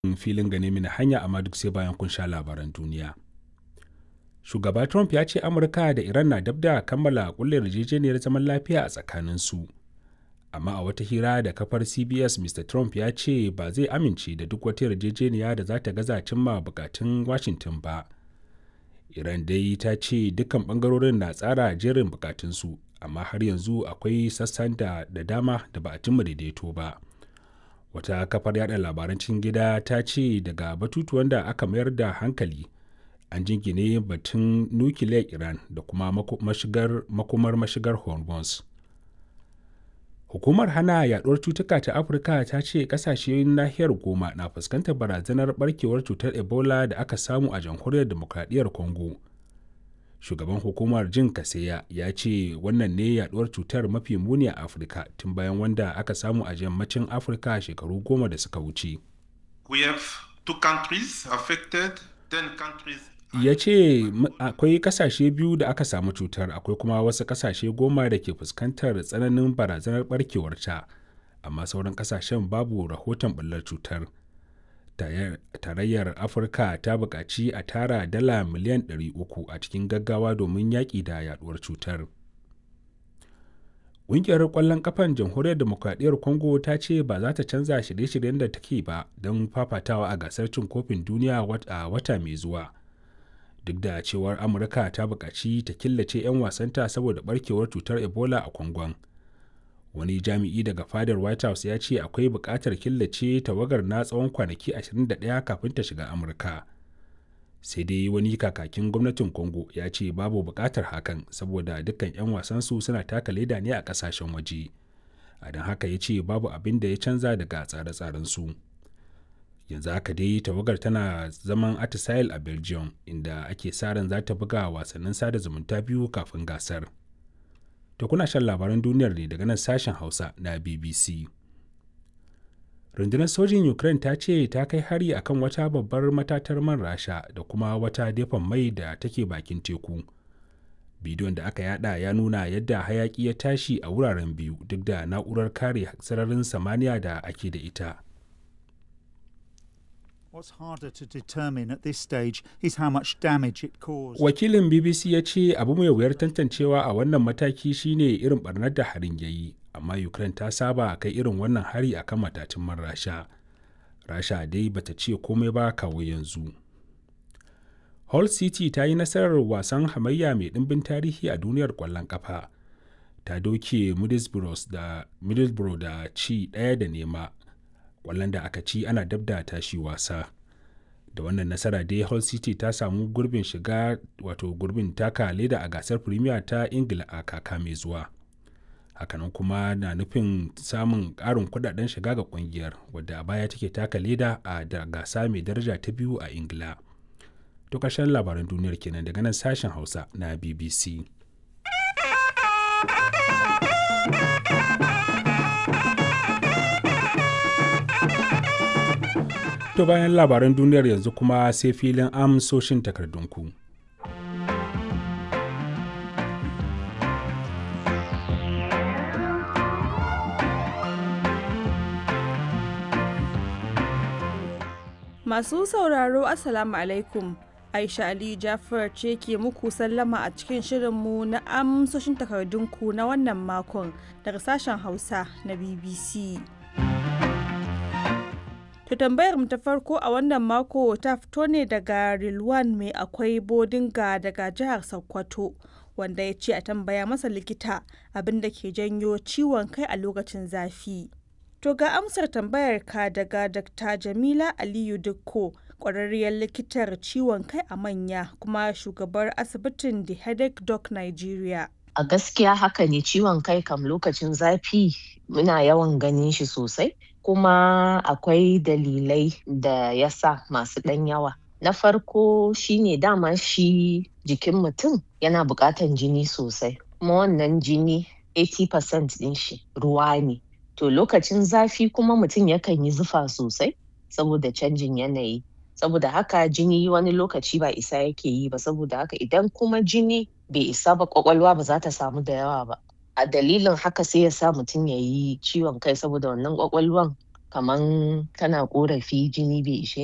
filin gane mini hanya amma duk sai bayan kun sha labaran duniya. Shugaba Trump ya ce Amurka da Iran na dab da kammala kulle yarjejeniyar zaman lafiya a tsakaninsu. Amma a wata hira da kafar CBS Mr. Trump ya ce ba zai amince da duk wata yarjejeniya da za ta gaza cimma bukatun Washington ba. Iran dai ta ce dukkan bangarorin na tsara jerin bukatunsu amma har yanzu akwai sassan da, da dama da ba a cimma daidaito ba. Wata kafar yada labaran cikin gida ta ce daga batutuwan da aka mayar da hankali an jingine batun nukiliyar Iran da kuma mashigar, makumar mashigar Hormuz. Hukumar hana yaduwar cutuka ta Afirka ta ce kasashen nahiyar goma na fuskantar barazanar barkewar cutar Ebola da aka samu a jamhuriyar demokradiyyar Congo. Shugaban hukumar Jin Kaseya ya ce wannan ne yaduwar cutar mafi muni a Afirka tun bayan wanda aka samu a yammacin Afirka shekaru goma da suka wuce. We have two countries affected, ten countries ya ce akwai kasashe biyu da aka samu cutar akwai kuma wasu kasashe goma da ke fuskantar tsananin barazanar barkewarta amma sauran kasashen babu rahoton ɓullar cutar tarayyar afirka ta buƙaci a tara dala miliyan 300 a cikin gaggawa domin yaƙi da yaduwar cutar ƙungiyar ƙwallon ƙafan jamhuriyar demokradiyyar congo ta ce ba za ta canza shirye-shiryen da take ba don fafatawa a gasar cin kofin duniya a wata mai zuwa duk da cewar amurka ta buƙaci ta killace 'yan wasanta saboda barkewar cutar ebola a kwangon wani jami'i daga fadar white house ya ce akwai buƙatar killace tawagar na tsawon kwanaki 21 kafin ta shiga amurka sai dai wani kakakin gwamnatin congo ya ce babu buƙatar hakan saboda dukkan 'yan wasansu suna taka leda ne a ƙasashen waje a don haka ya ce babu abin da ya canza daga tsare-tsarensu. su yanzu haka dai tawagar tana zaman atisail a belgium inda ake sa ran za ta buga wasannin sada zumunta biyu kafin gasar to kuna shan labaran duniyar ne daga nan sashen hausa na bbc rundunar sojin ukraine ta ce ta kai hari akan wata babbar matatar man rasha da kuma wata dafan mai da take bakin teku bidiyon da aka yada ya nuna yadda hayaki ya tashi a wuraren biyu duk da na'urar kare sararin samaniya da ake da ita What's harder to determine at this stage is how much damage it caused. Wakilin BBC ya ce abu mai wuyar tantancewa a wannan mataki shine irin barnar da harin ya yi, amma Ukraine ta saba kai irin wannan hari akan matatun man Rasha. Rasha dai bata ce komai ba kawo yanzu. Hull City ta yi nasarar wasan hamayya mai ɗimbin tarihi a duniyar ƙwallon ƙafa. Ta doke Middlesbrough da, Middlesbrough da ci ɗaya da nema kwallon da aka ci ana dab da tashi wasa da wannan nasara dai hull city ta samu gurbin shiga wato gurbin taka leda a gasar premier ta ingila a kaka mai zuwa hakanan kuma na nufin samun ƙarin kudaden shiga ga kungiyar wadda a baya take taka leda a da gasa mai daraja ta biyu a ingila to ƙarshen labaran duniyar kenan daga nan sashen hausa na bbc To bayan labaran duniyar yanzu kuma sai filin amsoshin takardunku. Masu sauraro Assalamu alaikum. Aisha Ali Jafar ce ke muku sallama a cikin shirinmu na amsoshin takardunku na wannan makon daga sashen Hausa na BBC. To tambayar mu ta farko a wannan mako ta fito ne daga Rilwan mai akwai bodinga daga jihar Sokoto wanda ya ce a tambaya masa likita abin da ke janyo ciwon kai a lokacin zafi. To ga amsar tambayar ka daga Dr. Jamila Aliyu Dukko kwararriyar likitar ciwon kai a manya kuma shugabar asibitin The Headache Doc Nigeria. A gaskiya haka ne ciwon kai kam lokacin zafi muna yawan ganin shi sosai. kuma akwai dalilai da ya sa masu ɗan yawa. Na farko shine dama shi jikin mutum yana buƙatan jini sosai, kuma wannan jini 80% ɗin shi ruwa ne. To lokacin zafi kuma mutum yakan yi zufa sosai saboda canjin yanayi. Saboda haka jini wani lokaci ba isa yake yi ba saboda haka idan kuma jini bai isa ba kwakwalwa ba za ta samu da yawa ba. a dalilin haka sai ya sa mutum ya yi ciwon kai saboda wannan kwakwalwan kaman kana ƙorafi jini bai ishe